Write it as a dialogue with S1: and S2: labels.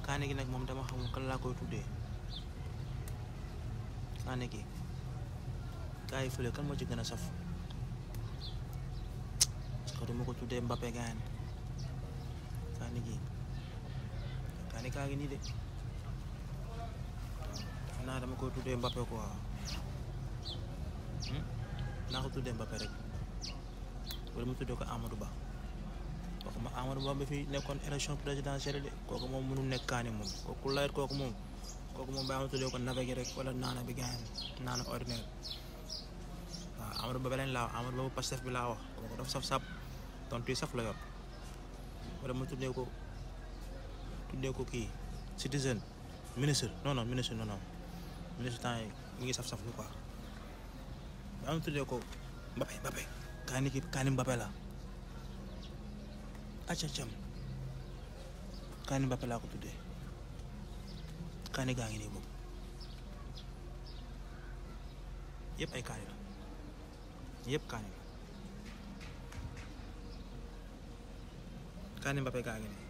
S1: kaane gi nag moom dama xamul kan laa koy tuddee kaane gi gaa yi fële kan moo ci gën a saf parce que duma ko tuddee Mbappé gaan kaane gi kaane kaa ngi nii de waaw naa dama koy tuddee Mbappé quoi naa ko tuddee Mbappé rek wala mu tuddee ko Amadou Ba kooku ma Amadou Ba bi fi nekkoon élection présidentielle de kooku moom mënul nekk kaani moom kooku layet kooku moom kooku moom baa ma tuddee ko nabe gi rek wala naana bi gaan naana ordinaire waaw Amadou Ba beneen laa wax Amadou Ba bu Pastef bi laa wax kooku dafa saf sap tontu yi saf la yor wala mu tuddee ko tuddee ko kii citizen ministre non non ministre non non ministre temps yi mi ngi saf saf lu quoi baa ma tuddee ko Mbappé Mbappé kaani ki kaani Mbappé la acca cam kaani Mbappé laa ko tuddee kaani gaa ngi nii boobu yëpp ay kaani la yëpp kaani la kaani Mbappé gaa ngi nii